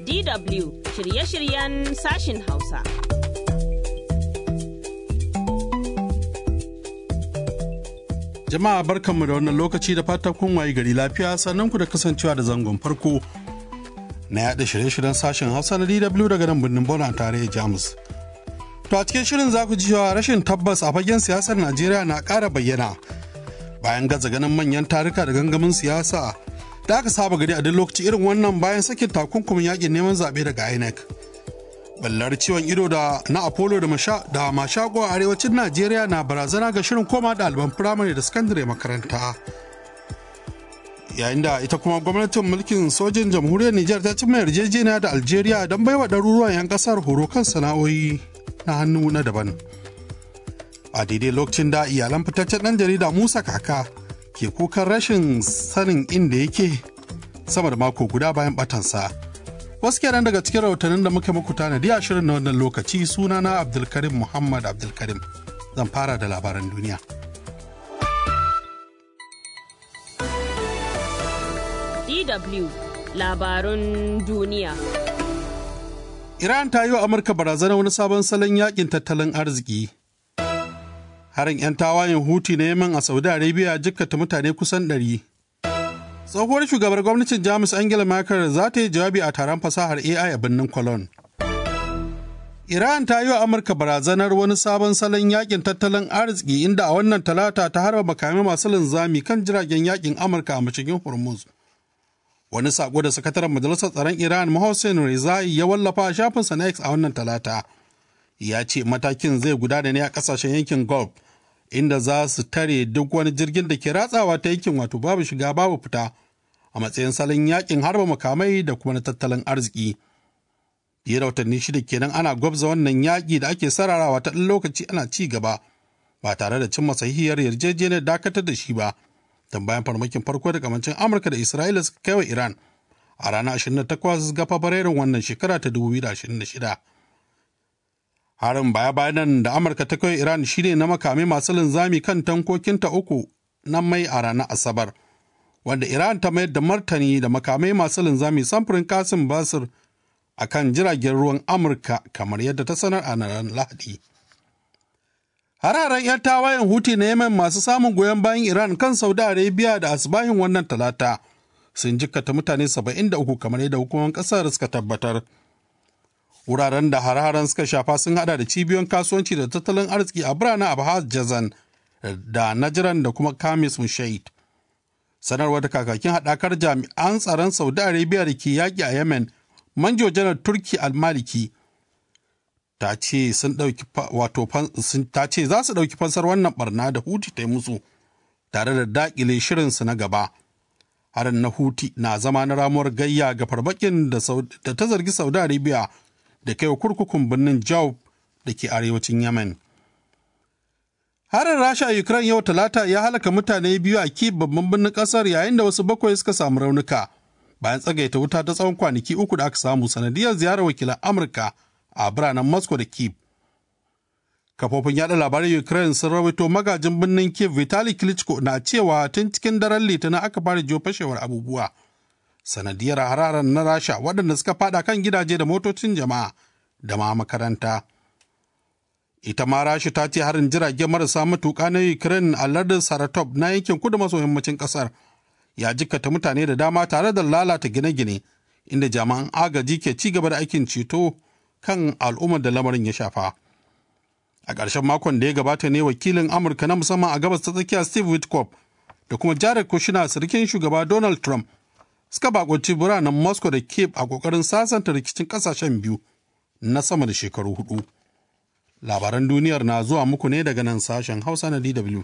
DW shirye-shiryen sashin Hausa. Jama'a barkanmu da wannan lokaci da fatan kun waye gari lafiya sannan ku da kasancewa da zangon farko na yaɗa shirye-shiryen sashen Hausa na DW daga nan birnin Bona tare Jamus. To a cikin shirin za ku ji cewa rashin tabbas a fagen siyasar Najeriya na ƙara bayyana bayan gaza ganin manyan tarika da gangamin siyasa da aka saba gari a duk lokaci irin wannan bayan sakin takunkumin yakin neman zaɓe daga INEC. Ballar ciwon ido da na Apollo da masha da mashago a arewacin Najeriya na barazana ga shirin koma ɗaliban firamare da sakandare makaranta. Yayin da ita kuma gwamnatin mulkin sojin jamhuriyar Nijar ta cimma yarjejeniya da Algeria don baiwa ɗaruruwan 'yan ƙasar horo kan sana'o'i na hannu na daban. A daidai lokacin da iyalan fitaccen ɗan jarida Musa Kaka ke kukan rashin sanin inda yake sama da mako guda bayan batansa. Wasu kenan daga cikin rahotannin da muka muku tanadi a shirin na wannan lokaci sunana Abdulkarim Muhammad Abdulkarim. Zan fara da labaran duniya. DW labarun duniya. Iran ta yi wa Amurka barazana wani sabon salon yakin tattalin arziki. Harin 'yan tawayen Huti na Yemen a Saudi Arabia jikkata mutane kusan ɗari. tsohuwar shugabar gwamnatin jamus angela merkel za ta yi jawabi a taron fasahar ai a birnin cologne iran ta yi wa amurka barazanar wani sabon salon yakin tattalin arziki inda a wannan talata ta harba makamai masu linzami kan jiragen yakin amurka a mashigin hormuz wani sako da sakataren majalisar tsaron iran mohsen rezai ya wallafa a shafinsa na x a wannan talata ya ce matakin zai gudana ne a kasashen yankin gulf inda za su tare duk wani jirgin da ke ratsawa ta yankin wato babu shiga babu fita a matsayin salon yakin harba makamai da kuma na tattalin arziki. Fiye da watanni shida kenan ana gwabza wannan yaƙi da ake sararawa ta ɗan lokaci ana ci gaba ba tare da cimma sahihiyar yarjejeniyar dakatar da shi ba. Don bayan farmakin farko da kamancin Amurka da Isra'ila suka kai wa Iran a ranar 28 ga Fabrairun wannan shekara ta 2026. harin baya bayan da amurka ta kai iran shine na makamai masu linzami kan tankokinta uku na mai a ranar asabar wanda iran ta mayar da martani da makamai masu linzami samfurin kasim basir a kan jiragen ruwan amurka kamar yadda ta sanar a ranar lahadi hararen 'yan tawayen huti na yemen masu samun goyon bayan iran kan saudi arabia da asibahin wannan talata sun jikkata mutane 73 kamar yadda hukumar kasar suka tabbatar wuraren da har suka shafa sun hada da cibiyoyin kasuwanci da tattalin arziki a biranen abhaz jazan da najiran da kuma kamis mushaid sanarwar da kakakin haɗakar jami'an tsaron saudi arabia da ke yaƙi a yemen manjo janar turki almaliki ta ce sun ɗauki wato ta ce za su ɗauki fansar wannan barna da huti ta yi musu tare da daƙile shirinsu na gaba harin na huti na zama na ramuwar gayya ga farmakin da ta zargi saudi arabia da kai kurkukun birnin Jaub da ke arewacin Yemen. Harin Rasha a Ukraine yau Talata ya halaka mutane biyu a Kyiv babban birnin kasar yayin da wasu bakwai suka samu raunuka bayan tsagaita wuta ta tsawon kwanaki uku da aka samu sanadiyar ziyarar wakilan Amurka a biranen Moscow da Kyiv. Kafofin yada labaran Ukraine sun rawaito magajin birnin Kyiv Vitali Klitschko na cewa tun cikin daren Litinin aka fara jiyo fashewar abubuwa. sanadiyar hararar na rasha waɗanda suka fada kan gidaje da motocin jama'a da ma makaranta ita ma rasha ta ce harin jirage marasa matuƙa na ukraine a lardin saratov na yankin kudu maso yammacin ƙasar ya jikkata mutane da dama tare da lalata gine-gine inda jami'an agaji ke ci gaba da aikin ceto kan al'ummar da lamarin ya shafa a ƙarshen makon da ya gabata ne wakilin amurka na musamman a gabas ta tsakiya steve witkoff da kuma jared kushner sirikin shugaba donald trump suka bakunci biranen Moscow da Kiev a kokarin sasanta rikicin kasashen biyu na sama da shekaru hudu. Labaran duniyar na zuwa muku ne daga nan sashen Hausa na DW.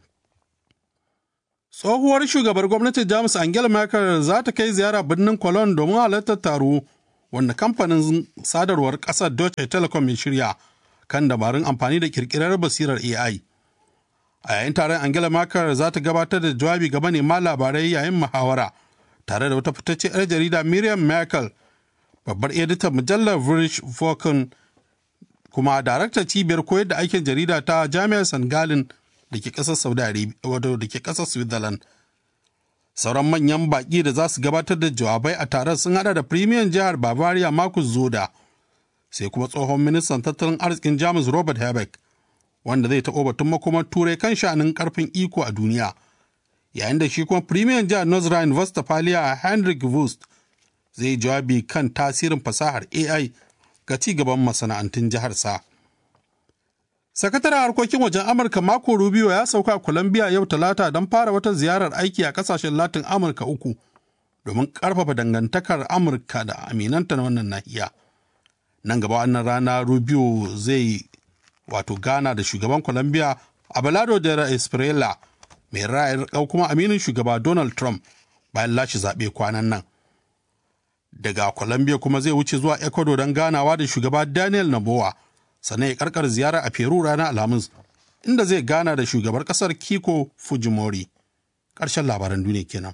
Tsohuwar shugabar gwamnatin Jamus Angela Merkel za ta kai ziyara birnin Cologne domin halartar taro wanda kamfanin sadarwar ƙasar Deutsche Telekom ya shirya kan dabarun amfani da kirkirar basirar AI. A yayin taron Angela Merkel za ta gabatar da jawabi ga manema labarai yayin muhawara. tare da wata fitacce 'yar jarida Miriam Merkel, babbar editan mujallar British Vulcan kuma daraktar cibiyar koyar da aikin jarida ta Jami'ar St. Gallen da ke ƙasar Saudi Arabia wato da ke ƙasar Switzerland. Sauran manyan baƙi da za su gabatar da jawabai a taron sun hada da Premier jihar Bavaria Marcus Zoda, sai kuma tsohon ministan tattalin arzikin Jamus Robert Habeck, wanda zai taɓo batun makomar turai kan sha'anin ƙarfin iko a duniya. Yayin da shi kuma Premier jihar North Rhine-Westphalia Henrik Wust zai jawabi kan tasirin fasahar AI ga ci gaban masana'antun jiharsa. Sakataren harkokin wajen Amurka Marco Rubio ya sauka Colombia yau Talata don fara wata ziyarar aiki a kasashen Latin Amurka uku domin ƙarfafa dangantakar Amurka da aminanta na wannan nahiya. Nan gaba wannan rana Rubio zai wato gana da shugaban Colombia Abelardo de la Espriella mai ra'ayar kuma aminin shugaba Donald Trump bayan lashe zaɓe kwanan nan. Daga Colombia kuma zai wuce zuwa Ecuador don ganawa da shugaba Daniel Noboa. sannan ya karkar ziyara a Peru ranar Alhamis inda zai gana da shugabar kasar Kiko Fujimori. Ƙarshen labaran duniya kenan.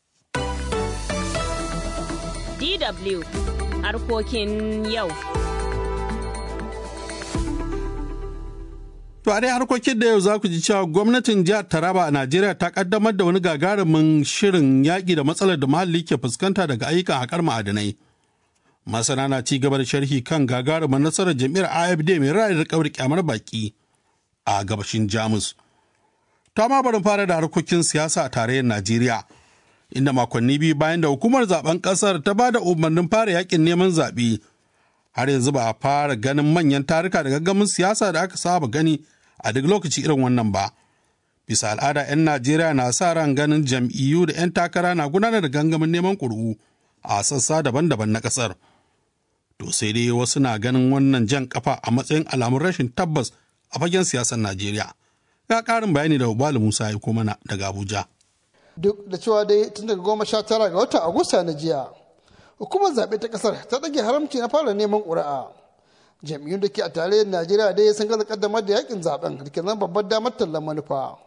DW harkokin yau. To a dai harkokin da yau za ku ji cewa gwamnatin jihar Taraba a Najeriya ta kaddamar da wani gagarumin shirin yaƙi da matsalar da muhalli ke fuskanta daga ayyukan haƙar ma'adanai. masana na ci gaba da sharhi kan gagarumar nasarar jam'iyyar afd mai ra'ayin rikawar kyamar baki a gabashin jamus ta ma barin fara da harkokin siyasa a tarayyar najeriya inda makonni biyu bayan da hukumar zaben kasar ta ba da umarnin fara yakin neman zaɓe har yanzu ba a fara ganin manyan tarika da gaggamin siyasa da aka saba gani a duk lokaci irin wannan ba bisa al'ada 'yan najeriya na sa ran ganin jam'iyyu da 'yan takara na gudanar da gangamin neman ƙuri'u a sassa daban-daban na ƙasar. to sai dai wasu na ganin wannan jan kafa a matsayin alamun rashin tabbas a fagen siyasar Najeriya. Ga ƙarin bayani da Ubalu Musa ya mana daga Abuja. Duk da cewa dai tun daga goma sha tara ga watan Agusta na jiya, hukumar zaɓe ta ƙasar ta ɗage haramci na fara neman ƙuri'a. Jam'iyyun da ke a tarayyar Najeriya dai sun gaza kaddamar da yakin zaɓen da ke zama babbar damar tallan manufa.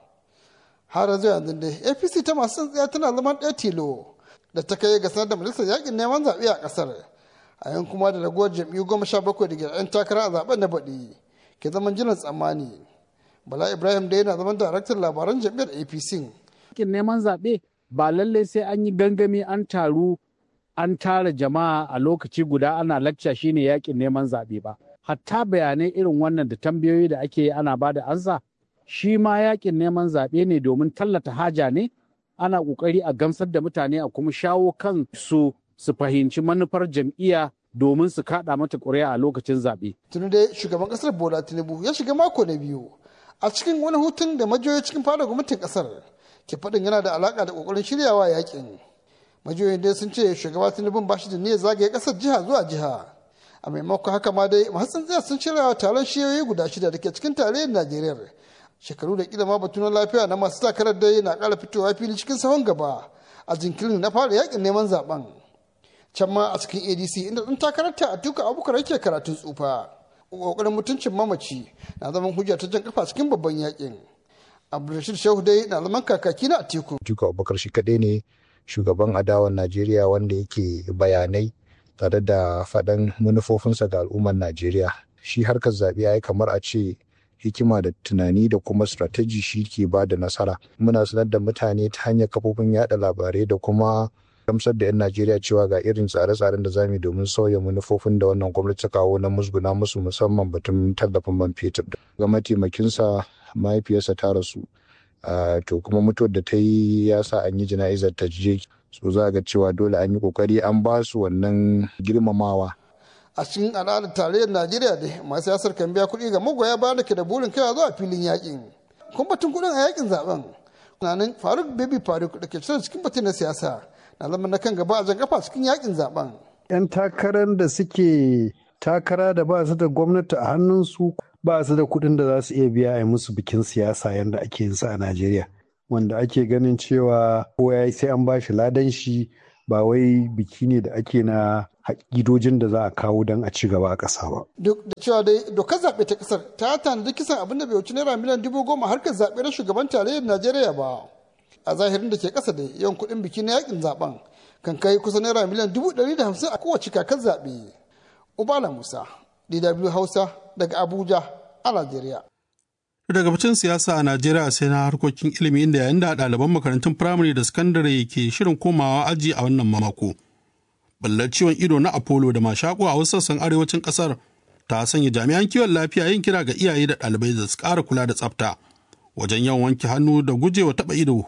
Har zuwa yanzu dai APC ta masu tsantsiya tana zaman ɗaya tilo da ta kai ga sanar da majalisar yakin neman zaɓe a ƙasar. a yan kuma da ragowar jam'iyyu goma sha bakwai da ke 'yan takara a zaben na baɗi ke zaman jiran tsammani bala ibrahim da yana zaman daraktan labaran jam'iyyar apc yakin neman zaɓe ba lallai sai an yi gangami an taru an tara jama'a a lokaci guda ana lakca shine yakin neman zaɓe ba hatta bayanai irin wannan da tambayoyi da ake yi ana bada ansa shi ma yakin neman zaɓe ne domin tallata haja ne ana ƙoƙari a gamsar da mutane a kuma shawo kan su su fahimci manufar jam'iyya domin su kaɗa mata ƙuri'a a lokacin zaɓe. tuni dai shugaban ƙasar bola tinubu ya shiga mako na biyu a cikin wani hutun da majiyoyi cikin fada gwamnatin ƙasar ke faɗin yana da alaƙa da ƙoƙarin shiryawa yakin majiyoyin dai sun ce shugaba tinubu ba shi da niyyar zagaye ƙasar jiha zuwa jiha a maimakon haka ma dai masu tsaya sun shirya taron shiyoyi guda shida da ke cikin tarayyar najeriya shekaru da kila ma batu na lafiya na masu takarar dai na ƙara fitowa fili cikin sahun gaba a jinkirin na fara yakin neman zaben can ma a cikin adc inda ɗan takararta a tuka abubakar yake karatun tsufa ƙoƙarin mutuncin mamaci na zaman hujja ta jan kafa cikin babban yakin abdulrashid shehu dai na zaman kakaki na atiku tuka abubakar shi kaɗai ne shugaban adawan najeriya wanda yake bayanai tare da faɗan manufofinsa ga al'ummar najeriya shi harkar zaɓe ya yi kamar a ce hikima da tunani da kuma strategy shi ke ba da nasara muna sanar da mutane ta hanyar kafofin yada labarai da kuma gamsar da 'yan Najeriya cewa ga irin tsare-tsaren da zamu domin sauya manufofin da wannan gwamnati ta kawo na musguna musu musamman batun tallafin man fetur. Ga mataimakinsa mahaifiyarsa ta rasu to kuma mutuwar da ta yi ya sa an yi jana'izar ta je so za ga cewa dole an yi kokari an ba su wannan girmamawa a cikin al'adar tarayyar najeriya da masu siyasar kan biya kuɗi ga magoya bayan da ke da burin kai zuwa filin yakin kun batun kuɗin a yakin zaben tunanin faruk baby faruk da ke cikin batun na siyasa na zama na kan gaba a jan kafa cikin yakin zaben. 'Yan takarar da suke takara da ba su da gwamnati a hannunsu ba su da kuɗin da za su iya biya a musu bikin siyasa yadda ake yin sa a Najeriya. Wanda ake ganin cewa kowa ya sai an bashi ladan shi ba wai biki ne da ake na haƙidojin da za a kawo don a ci gaba a ƙasa ba. Duk da cewa dai dokar zaɓe ta ƙasar ta tanadi kisan abin da bai wuce naira miliyan dubu goma harkar zaɓe na shugaban tarayyar Najeriya ba. a zahirin da ke kasa da yawan kuɗin biki na yakin zaben kan kai kusan naira miliyan dubu ɗari da hamsin a kowace kakar zaɓe. Ubala Musa, DW Hausa daga Abuja a Najeriya. daga bacin siyasa a najeriya sai na harkokin ilimi inda yayin da ɗaliban makarantun firamare da sakandare ke shirin komawa aji a wannan mako ballar ciwon ido na apollo da mashako a wasu sassan arewacin ƙasar ta sanya jami'an kiwon lafiya yin kira ga iyaye da ɗalibai da su ƙara kula da tsafta wajen yawan wanke hannu da gujewa taɓa ido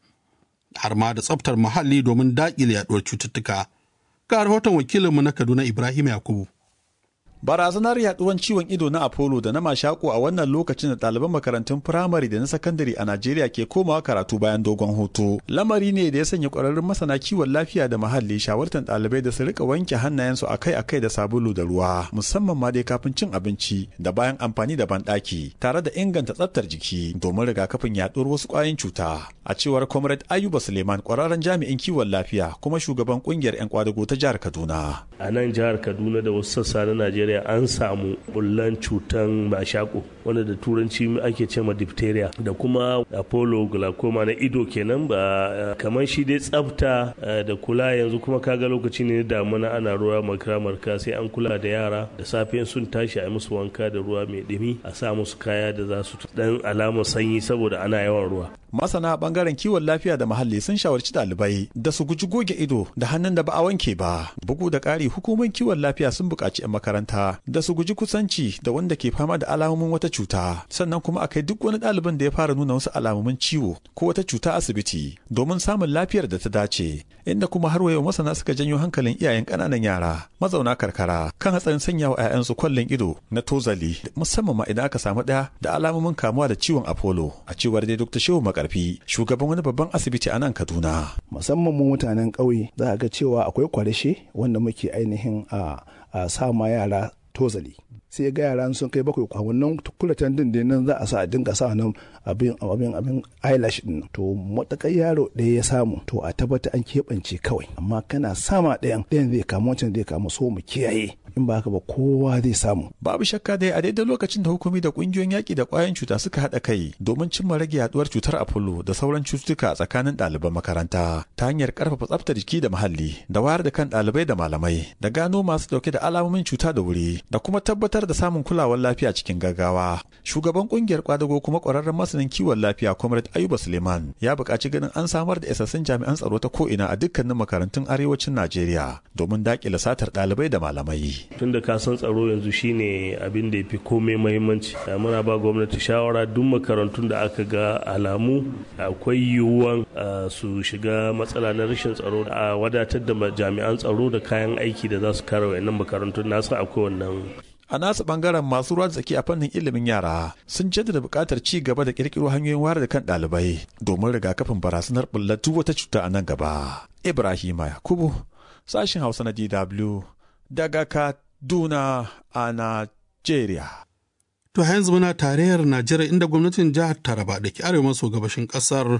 har ma da tsaftar muhalli domin daƙile yaɗuwar cututtuka ga rahoton wakilinmu na kaduna ibrahim yakubu Barazanar yaduwan ciwon ido na Apollo da na mashako a wannan lokacin da ɗaliban makarantun firamare da na sakandare a Najeriya ke komawa karatu bayan dogon hutu. Lamari ne da ya sanya ƙwararrun masana kiwon lafiya da muhalli shawartar ɗalibai da su rika wanke hannayensu akai-akai da sabulu da ruwa, musamman ma dai kafin cin abinci da bayan amfani da banɗaki, tare da inganta tsaftar jiki domin rigakafin yaduwar wasu ƙwayoyin cuta. A cewar Comrade Ayuba Suleiman ƙwararren jami'in kiwon lafiya kuma shugaban ƙungiyar 'yan kwadago ta jihar Kaduna. A nan jihar Kaduna da wasu sassa na Najeriya an samu bullan cutan mashako wanda da turanci ake cema diphtheria da kuma apollo glaucoma na ido kenan ba kamar shi dai tsafta da kula yanzu kuma kaga lokaci ne damuna ana ruwa marka marka sai an kula da yara da safe sun tashi a musu wanka da ruwa mai dumi a sa musu kaya da za su dan alamar sanyi saboda ana yawan ruwa masana bangaren kiwon lafiya da muhalli sun shawarci ɗalibai da su guji goge ido da hannun da ba a wanke ba bugu da ƙari hukumar kiwon lafiya sun buƙaci 'yan makaranta da su guji kusanci da wanda ke fama da alamomin wata cuta sannan kuma a kai duk wani ɗalibin da ya fara nuna wasu alamomin ciwo ko wata cuta asibiti domin samun lafiyar da ta dace inda kuma har wayo masana suka janyo hankalin iyayen ƙananan yara mazauna karkara kan hatsarin sanya wa 'ya'yansu kwallon ido na tozali musamman ma idan aka samu ɗaya da alamomin kamuwa da ciwon apollo a cewar dai dr shehu makarfi shugaban wani babban asibiti a nan kaduna musamman mu mutanen ƙauye za a ga cewa akwai kwarishe wanda muke ainihin a sa ma yara tozali sai ga yara sun kai bakwai a wannan kulatan din da nan za a sa a dinga sa nan abin abin abin eyelash din to matakai yaro ɗaya ya samu to a tabbata an keɓance kawai amma kana sama ɗayan ɗayan zai kama wancan zai kama so mu kiyaye in ba haka ba kowa zai samu babu shakka dai a daidai lokacin da hukumi da kungiyoyin yaƙi da ƙwayoyin cuta suka haɗa kai domin cimma rage yaduwar cutar apollo da sauran cututtuka a tsakanin ɗaliban makaranta ta hanyar ƙarfafa tsaftar jiki da muhalli da wayar da kan ɗalibai da malamai da gano masu ɗauke da alamomin cuta da wuri da kuma tabbatar da samun kulawar lafiya cikin gaggawa shugaban ƙungiyar kwadago kuma ƙwararren masanin kiwon lafiya comrade ayuba suleiman ya buƙaci ganin an samar da isassun jami'an tsaro ta ko'ina a dukkanin makarantun arewacin najeriya domin daƙile satar ɗalibai da malamai tun da kasan tsaro yanzu shine abin da ya fi komai mahimmanci muna ba gwamnati shawara duk makarantun da aka ga alamu akwai yiwuwan su shiga matsala na rashin tsaro a wadatar da jami'an tsaro da kayan aiki da za su kare wayannan makarantun nasu akwai wannan a nasu bangaren masu ruwa tsaki a fannin ilimin yara sun jaddada buƙatar ci gaba da ƙirƙiro hanyoyin wayar da kan ɗalibai domin rigakafin barazanar bullar duk wata cuta a nan gaba ibrahima yakubu sashin hausa na dw daga Kaduna a Najeriya. To yanzu muna tarayyar Najeriya inda gwamnatin jihar Taraba da ke arewa maso gabashin ƙasar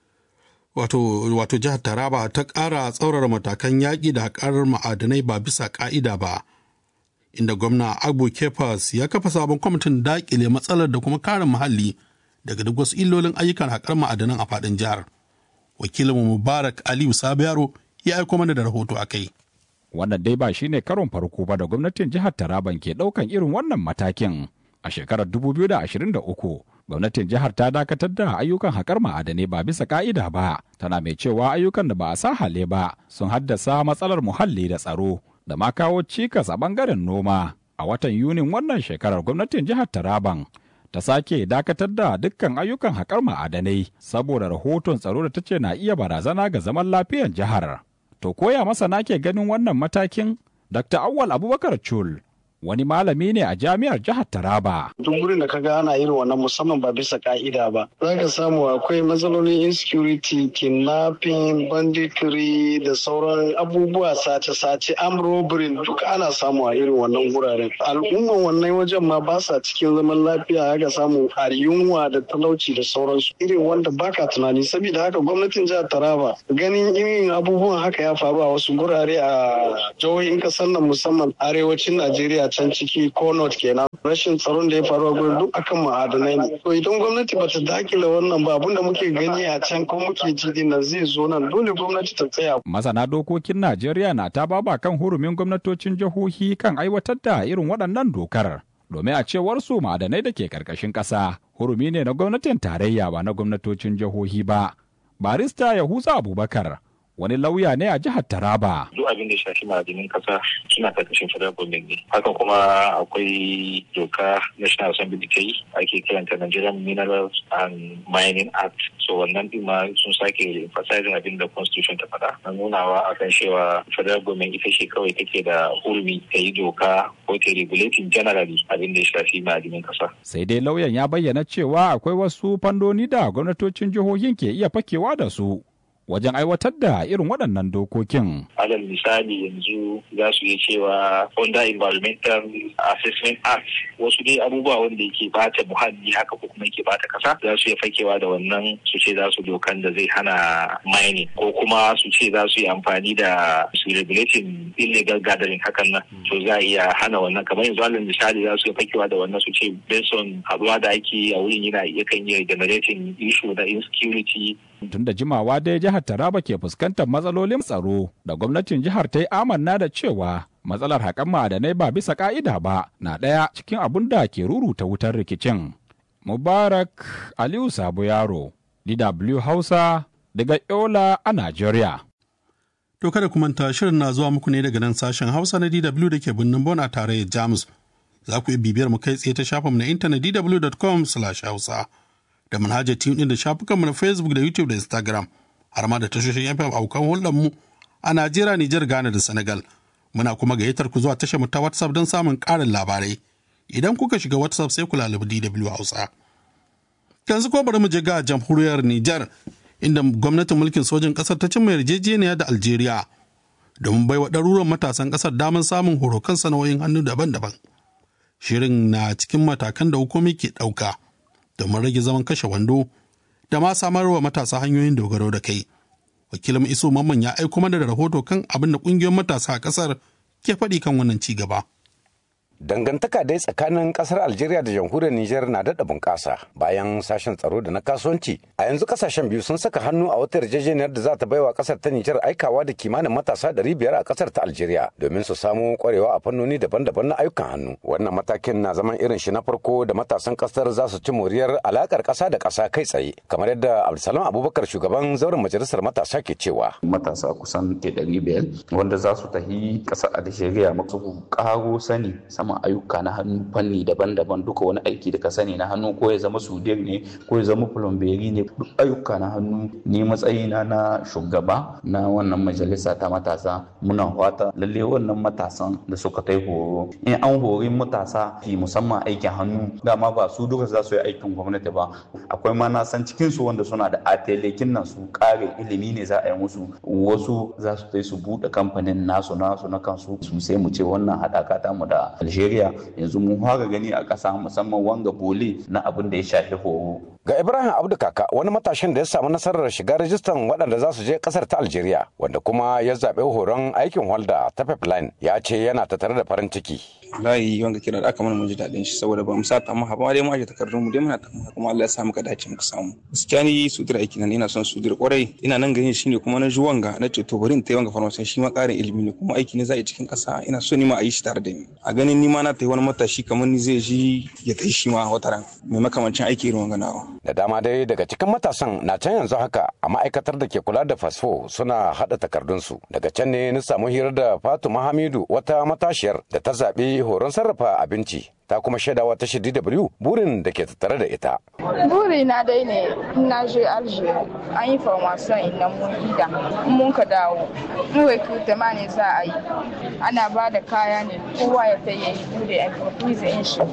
wato, wato jihar Taraba ta ƙara tsaurara matakan yaƙi da haƙar ma'adanai ba bisa ƙa'ida ba. Inda gwamna Abu Kefas ya kafa sabon kwamitin daƙile matsalar da kuma kare muhalli daga duk wasu illolin ayyukan haƙar ma'adanan a faɗin jihar. Wakilinmu Mubarak Aliyu Sabiyaro ya aiko mana da rahoto a kai. wannan dai ba shine karon farko ba da gwamnatin jihar Taraban ke daukan irin wannan matakin. A shekarar 2023, gwamnatin jihar ta dakatar da ayyukan haƙar ma'adanai ba bisa ka'ida ba, tana mai cewa ayyukan da ba a sa hale ba sun haddasa matsalar muhalli da tsaro da ma kawo cikas a bangaren noma. A watan Yunin wannan shekarar gwamnatin jihar Taraban ta sake dakatar da dukkan ayyukan haƙar ma'adanai saboda rahoton tsaro da ta ce na iya barazana ga zaman lafiyar jihar. To koya masana ke ganin wannan matakin? Dr. Awwal Abubakar Chul wani malami ne a jami'ar jihar Taraba. Duk wurin da kaga ana irin wannan musamman ba bisa ka'ida ba. Za ka samu akwai matsalolin insecurity, kidnapping, banditry da sauran abubuwa sace-sace, arm robbery duk ana samu a irin wannan wuraren. Al'umman wannan wajen ma ba sa cikin zaman lafiya haka samu a yunwa da talauci da sauransu. Irin wanda baka tunani saboda haka gwamnatin jihar Taraba ganin irin abubuwan haka ya faru a wasu gurare a jihohin kasar nan musamman arewacin Najeriya can ciki ko not kenan rashin tsaron da ya faru a gurin duk akan ma'adanai ne to idan gwamnati bata dakile wannan ba abinda muke gani a can ko muke ji din nan zai zo nan dole gwamnati ta tsaya Masana dokokin Najeriya na ta baba kan hurumin gwamnatocin jihohi kan aiwatar da irin waɗannan dokar. domin a cewar su ma'adanai da ke ƙarƙashin ƙasa hurumi ne na gwamnatin tarayya ba na gwamnatocin jihohi ba. Barista Yahuza Abubakar wani lauya ne a jihar Taraba. Duk abin da shafi ma'adinin kasa suna karkashin federal government ne. Haka kuma akwai doka National Assembly da ta yi ake kiranta Nigerian Minerals and Mining Act. So wannan din ma sun sake emphasizing abin da constitution ta faɗa. Na nunawa akan cewa federal government ita ce kawai take da hurumi ta yi doka ko ta regulating generally abin da ya shafi ma'adinin kasa. Sai dai lauyan ya bayyana cewa akwai wasu fandoni da gwamnatocin jihohin ke iya fakewa da su. wajen aiwatar da irin waɗannan dokokin. Alal misali yanzu za su yi cewa under environmental assessment act wasu dai abubuwa wanda yake bata muhalli haka ko kuma yake bata kasa za su yi fakewa da wannan su ce za su dokan da zai hana mining ko kuma su ce za su yi amfani da su regulating illegal gathering hakan nan to za a iya hana wannan kamar yanzu alal misali za su yi fakewa da wannan su ce based on haɗuwa da ake a wurin yana yakan yi generating issue na insecurity tun da jimawa dai jihar Taraba ke fuskantar matsalolin tsaro da gwamnatin jihar ta yi amanna da cewa matsalar haƙan ma'adanai ba bisa ƙa'ida ba na ɗaya cikin abun da ke ruruta wutar rikicin. Mubarak Aliyu Sabo Yaro, DW Hausa, daga Yola a Najeriya. To kada ku manta shirin na zuwa muku ne daga nan sashen Hausa na DW da ke birnin Bon a tarayyar Jamus. Za ku iya bibiyar mu kai tsaye ta shafinmu na intanet dw.com/hausa. da manhajar tune da shafukanmu na facebook da youtube da instagram har ma da tashoshin fm aukan hulɗarmu a najeriya nijar ghana da senegal muna kuma gayyatar ku zuwa tashar mu ta whatsapp don samun ƙarin labarai idan kuka shiga whatsapp sai ku lalabi dw hausa yanzu ko bari mu je ga jamhuriyar nijar inda gwamnatin mulkin sojin ƙasar ta cimma yarjejeniya da algeria domin baiwa ɗaruruwan matasan ƙasar damar samun horo kan sana'o'in hannu daban-daban shirin na cikin matakan da hukumi ke ɗauka domin rage zaman kashe wando da ma samar wa matasa hanyoyin dogaro da kai. Wakilin Iso Mamman ya aiko mana da rahoto kan abin da ƙungiyoyin matasa a ƙasar ke faɗi kan wannan ci gaba. Dangantaka dai tsakanin kasar Algeria da jamhuriyar Nijar na daɗa bunƙasa bayan sashen tsaro da na kasuwanci. A yanzu kasashen biyu sun saka hannu a wata yarjejeniyar da za ta baiwa kasar ta Nijar aikawa da kimanin matasa ɗari biyar a kasar ta Algeria domin su samu ƙwarewa a fannoni daban-daban na ayyukan hannu. Wannan matakin na zaman irin shi na farko da matasan kasar za su ci moriyar alakar ƙasa da ƙasa kai tsaye kamar yadda Abdulsalam Abubakar shugaban zauren majalisar matasa ke cewa. Matasa kusan ke ɗari biyar wanda za su tafi ƙasar Algeria masu ƙaro sani sama samun ayyuka na hannu fanni daban-daban duka wani aiki da ka sani na hannu ko ya zama sudir ne ko ya zama plumberi ne duk ayyuka na hannu ni matsayina na shugaba na wannan majalisa ta matasa muna fata lalle wannan matasan da suka tai horo in an hori matasa fi musamman aikin hannu dama ba su duka za su yi aikin gwamnati ba akwai ma na san cikin su wanda suna da atelekin nan su kare ilimi ne za a yi musu wasu za su tai su buɗe kamfanin nasu nasu na kansu su sai mu ce wannan haɗaka ta mu da Algeria yanzu mun fara gani a ƙasa musamman wanga bole na abin da ya shafi horo. Ga Ibrahim Abdu Kaka wani matashin da ya samu nasarar shiga rajistan waɗanda za su je ƙasar ta Algeria wanda kuma ya zaɓi horon aikin holda ta pipeline ya ce yana tattare da farin ciki. Layi wanga kira da aka mana mun ji daɗin shi saboda ba mu sa ta maha ba dai mu aje takardun mu dai muna ta kuma Allah ya sa muka dace muka samu. Gaskiya ni sutura aiki nan ina son sutura kwarai ina nan gani shine kuma na ji wanga na ce to bari in tayi wanga farmasiyan shi ma ƙarin ilimi ne kuma aiki ne za a yi cikin ƙasa ina so ni ma a yi shi tare da ni. A ganin ni ma na tayi wani matashi kamar ni zai ji ya kai shi ma wata ran mai makamancin aiki irin wanga nawa. Da dama dai daga cikin matasan na can yanzu haka a ma'aikatar da ke kula da fasfo suna haɗa takardunsu. Daga can ne na samu hirar da Fatima Hamidu wata matashiyar da ta zaɓi horon sarrafa abinci. ta kuma shaidawa ta DW burin da ke tattare da ita. Buri na dai ne na je Alger an yi formation inda mun ida mun ka dawo. In recruitment ne za a yi ana ba da kaya ne kowa ya ta yi bude entreprise in shi.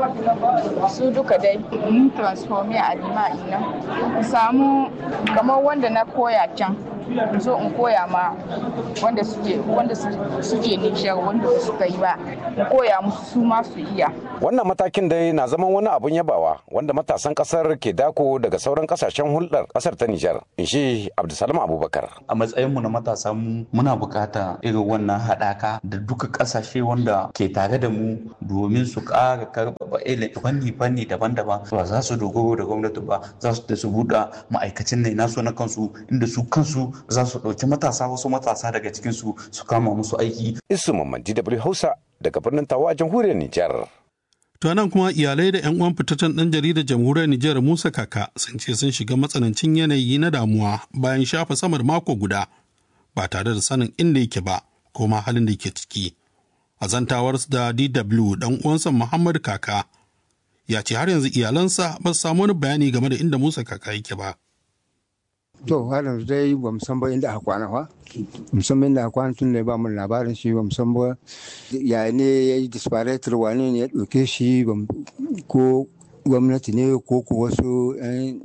Su duka dai mun transforme a lima ina. Samu kamar wanda na koya can. zo in koya ma wanda suke wanda suke Nijar wanda suka yi ba in koya musu su ma su iya wannan matakin dai na zaman wani abun yabawa wanda matasan kasar ke dako daga sauran kasashen hulɗar kasar ta Nijar in shi Abdulsalam Abubakar a matsayin mu na matasa mu muna bukata irin wannan haɗaka da duka kasashe wanda ke tare da mu domin su ƙara karɓa fanni fanni daban-daban ba za su dogaro da gwamnati ba za su da su buɗe ma'aikacin ne nasu na kansu inda su kansu za su ɗauki matasa wasu matasa daga cikinsu su kama musu aiki. Isu Mamman DW Hausa daga birnin Tawa a jamhuriyar Nijar. To nan kuma iyalai da 'yan uwan fitaccen ɗan jaridar jamhuriyar Nijar Musa Kaka sun ce sun shiga matsanancin yanayi na damuwa bayan shafa sama da mako guda ba tare da sanin inda yake ba ko ma halin da yake ciki. A zantawarsu da DW ɗan uwansa Muhammad Kaka ya ce har yanzu iyalansa ba su samu wani bayani game da inda Musa Kaka yake ba. To har yanzu dai ba mu san ba inda aka kwana fa. Musamman inda aka kwana tun da ba mu labarin shi ba mu san ba ya ne ya yi disparator wane ne ya ɗauke shi ko gwamnati ne ko ko wasu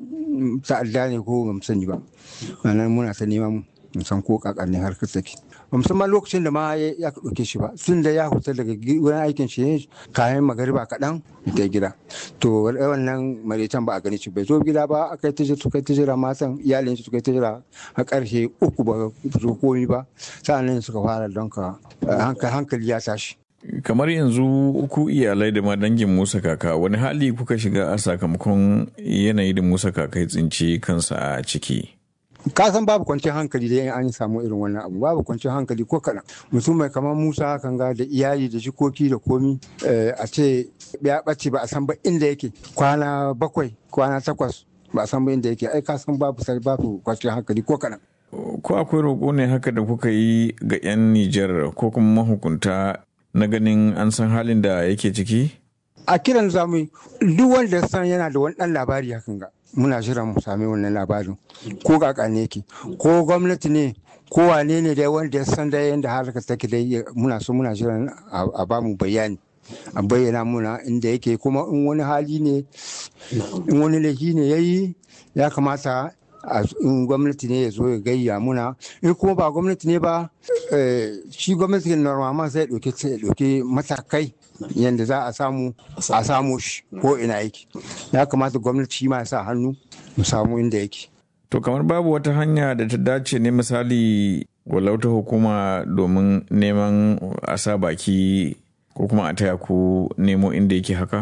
ta'adda ne ko ba mu sani ba. Wannan muna ta neman mu san ko kakar ne har ka take. ba musamman lokacin da ma ya ɗauke shi ba tun da ya huta daga wurin aikin shi kayan magariba kaɗan ta gida to wannan maritan ba a gani shi bai zo gida ba aka yi ta suka ta jira matan iyalin shi suka ta jira a ƙarshe uku ba su komi ba sa'annan suka fara don ka hankali ya tashi kamar yanzu uku iyalai da ma dangin musa kaka wani hali kuka shiga a sakamakon yanayi da musa kaka ya tsinci kansa a ciki ka san babu kwanciyar hankali da an samu irin wannan abu babu kwanciyar hankali ko kaɗan mutum mai kamar musa kan ga da iyali da jikoki da komi a ce ya ɓace ba a san ba inda yake kwana bakwai kwana takwas ba a san ba inda yake ai ka san babu sai babu kwanciyar hankali ko kaɗan. ko akwai roƙo ne haka da kuka yi ga 'yan nijar ko kuma mahukunta na ganin an san halin da yake ciki a kiran zamu duk wanda san yana da wani ɗan labari hakan ga muna jiran mu sami wannan labarin ko kaka ne yake ko gwamnati ne ko wane ne dai wanda ya san da yadda harkar take dai muna so muna jiran a ba mu bayani a bayyana muna inda yake kuma in wani hali ne in wani laifi ne ya yi ya kamata in gwamnati ne ya zo ya gayya muna in kuma ba gwamnati ne ba shi gwamnati normal sai ya ɗauki matakai yadda za a samu a samu shi ko ina yake ya kamata gwamnati ma ya sa hannu mu samu inda yake to kamar babu wata hanya da ta dace ne misali walauta hukuma domin neman a sa baki ko kuma a taya ku nemo inda yake haka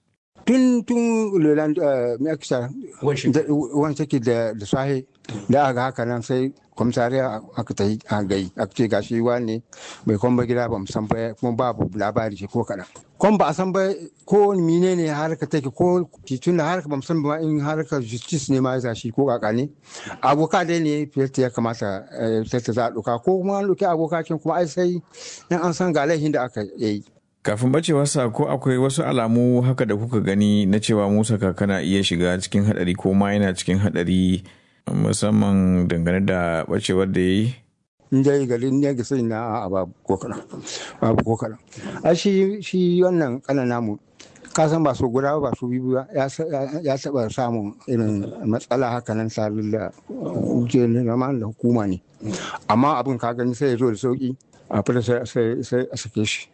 tun tun leland mekisa wani take da sahi da aka haka nan sai komisariya aka ta yi a gai aka ce gashi ne bai kwamba gida ba san ba kuma babu labari ce ko kaɗan kwan ba a san ba ko mine ne harka take ko titun da harka ba san ba in harka justice ne ma ya shi ko kaka ne aboka dai ne fiyarta ya kamata fiyarta za a ɗauka ko kuma an ɗauki abokakin kuma ai sai in an san ga laifin da aka yi kafin bacewarsa ko akwai wasu alamu haka da kuka gani na cewa musa kakana iya shiga cikin hadari ko ma yana cikin hadari musamman dangane da bacewar da ya yi dai garin ne ga sai na a babu ko kaɗan babu ko kaɗan a shi shi wannan kanan namu ka san ba so guda ba so biyu ba ya taɓa samun irin matsala haka nan tare da da hukuma ne amma abin ka gani sai ya zo da sauki a fita sai a sake shi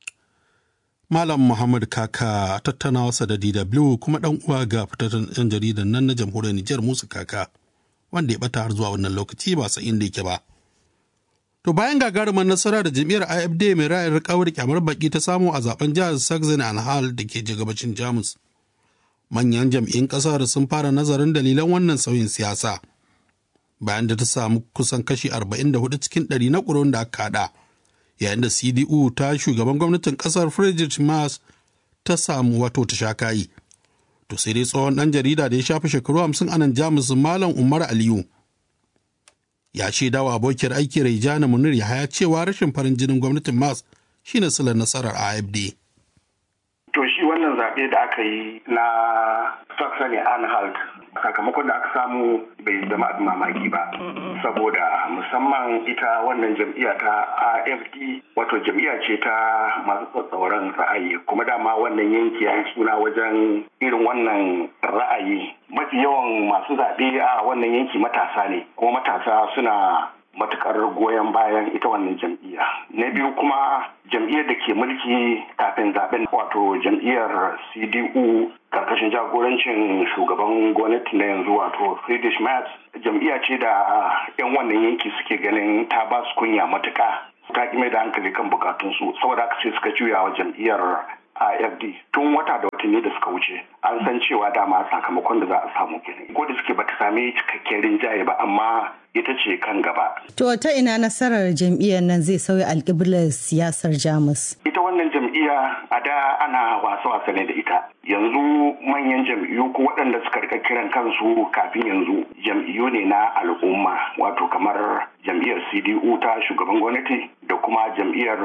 Malam Muhammad Kaka tattaunawarsa da DW kuma ɗan uwa ga fitattun 'yan jaridan nan na jamhuriyar Nijar Musa Kaka wanda ya bata har zuwa wannan lokaci ba sa inda yake ba. To bayan gagarumar nasara da jam'iyyar AFD mai ra'ayin rikawar kyamar baki ta samu a zaben jihar Saxony Anhalt da ke gabacin Jamus. Manyan jam'iyyun ƙasar sun fara nazarin dalilan wannan sauyin siyasa. Bayan da ta samu kusan kashi 44 cikin 100 na ƙuri'un da aka haɗa. yayin da cdu ta shugaban gwamnatin kasar friedrich Merz ta samu wato ta sha kayi to sai dai tsohon dan jarida da ya shafi shekaru hamsin anan jamus malam umar aliyu ya shaida wa abokiyar aiki raijana munir yahaya cewa rashin farin jinin gwamnatin Merz shine silar nasarar afd to shi wannan zaɓe da aka yi na saxony anhalt sakamakon da aka samu bai zama abin mamaki ba saboda musamman ita wannan jam'iyya ta afd wato jam'iyya ce ta masu tsatsauran ra'ayi kuma dama wannan yanki ya suna wajen irin wannan ra'ayi mafi yawan masu zaɓe a wannan yanki matasa ne kuma matasa suna matukar goyon bayan ita wannan jam'iyya na biyu kuma jam'iyyar da ke mulki kafin zaben wato jam'iyyar cdu karkashin jagorancin shugaban gwamnati na yanzu wato friedrich merz jam'iyya ce da 'yan wannan yanki suke ganin ta ba su kunya matuka ta mai da hankali kan bukatunsu saboda haka sai suka juya wa jam'iyyar AFD tun wata da watanni da suka wuce an san cewa dama sakamakon da za a samu kenan ko da suke bata sami cikakken rinjaye ba amma ita ce kan gaba. To ta ina nasarar jam'iyyar nan zai sauya alƙiblar siyasar Jamus? Ita wannan jam'iyya jam'iyya a da ana wasa-wasa ne da ita yanzu manyan jam'iyyu ko waɗanda suka rika kiran kansu kafin yanzu jam'iyyu ne na al'umma wato kamar jam'iyyar cdu ta shugaban gwamnati da kuma jam'iyyar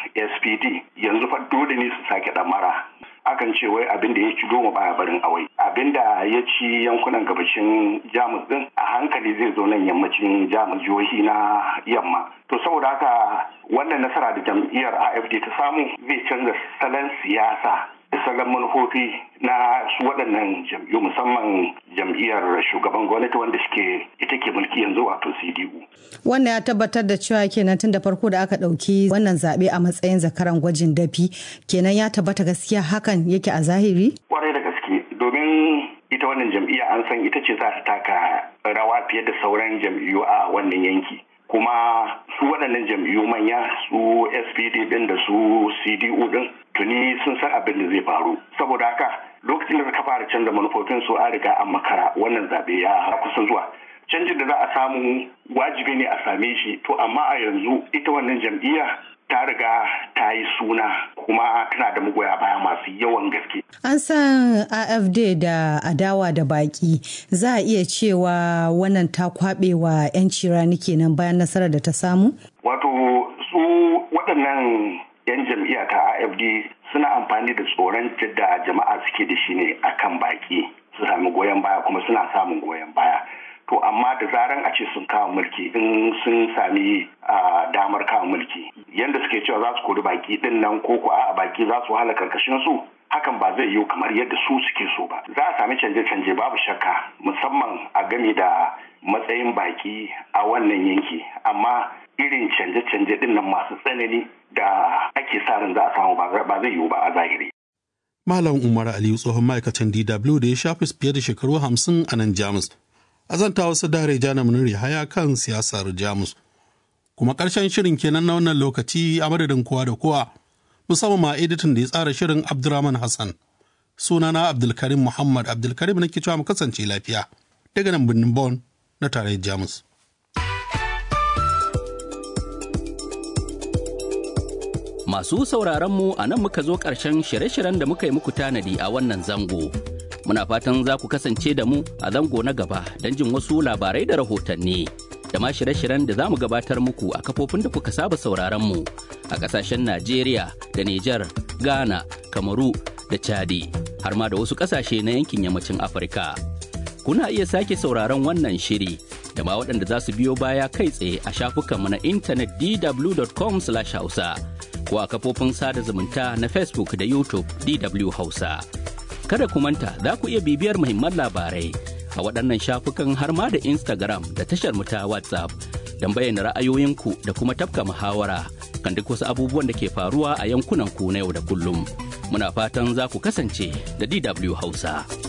spd yanzu fa dole ne su sake ɗamara akan ce wai abin da ya ci goma baya barin awai abin da ya ci yankunan gabashin jamus din a hankali zai zo nan yammacin jamus jihohi na yamma to saboda haka wannan nasara da jam'iyyar afd ta samu zai canza salon siyasa da salon manufofi na su waɗannan jam'iyyu musamman jam'iyyar shugaban gwamnati wanda suke ita ke mulki yanzu wato cdu wannan ya tabbatar da cewa kenan tun da farko da aka ɗauki wannan zaɓe a matsayin zakaran gwajin dafi kenan ya tabbata gaskiya hakan yake a zahiri kwarai da gaske domin ita wannan jam'iyya an san ita ce za ta taka rawa fiye da sauran jam'iyyu a wannan yanki kuma su waɗannan jam'iyyu manya su spd din da su cdu din tuni sun san abin da zai faru saboda haka lokacin da ka fara canza manufofin su an riga an makara wannan zaɓe ya kusa zuwa canjin da za a samu wajibi ne a same shi to amma a yanzu ita wannan jam'iyya ta riga ta yi suna kuma tana da magoya baya masu yawan gaske. An san AFD da adawa da baki za a iya cewa wannan ta kwaɓe wa 'yanci rani kenan bayan nasarar da ta samu? Wato su waɗannan 'yan jam'iyya ta AFD suna amfani da tsoron da jama'a suke da shi ne akan baki su sami goyon baya kuma suna samun goyon baya. to amma da zaran a ce sun kawo mulki in sun sami damar kawo mulki yadda suke cewa za su kori baki din nan ko ko a baki za su wahala karkashin su hakan ba zai yiwu kamar yadda su suke so ba za a sami canje-canje babu shakka musamman a game da matsayin baki a wannan yanki amma irin canje-canje din nan masu tsanani da ake sa ran za a samu ba zai yiwu ba a zahiri Malam Umar Aliyu tsohon ma'aikacin DW da ya shafi fiye da shekaru hamsin a nan Jamus. azanta wasu dare jana muniri haya kan siyasar jamus kuma ƙarshen shirin kenan na wannan lokaci a madadin kowa da kowa musamman ma editin da ya tsara shirin abdurrahman hassan sunana abdulkarim muhammad abdulkarim nake cewa mu kasance lafiya daga nan birnin bon na tarayyar jamus masu sauraron mu a nan muka zo ƙarshen shirye-shiryen da muka yi muku tanadi a wannan zango muna fatan za ku kasance da mu a zango na gaba don jin wasu labarai da rahotanni da ma shirye-shiryen da za mu gabatar muku a kafofin da kuka saba sauraron mu a kasashen Najeriya da Nijar, Ghana, Kamaru da Chadi har ma da wasu kasashe na yankin yammacin Afirka. Kuna iya sake sauraron wannan shiri da ma waɗanda za su biyo baya kai tsaye a shafukanmu na intanet dw.com/hausa ko a kafofin sada zumunta na Facebook da YouTube DW Hausa. kada ku manta za ku iya bibiyar muhimman labarai a waɗannan shafukan har ma da Instagram da tashar mu ta WhatsApp don bayyana ra'ayoyinku da kuma tafka muhawara kan duk wasu abubuwan da ke faruwa a yankunan ku na yau da kullum. Muna fatan za ku kasance da DW Hausa.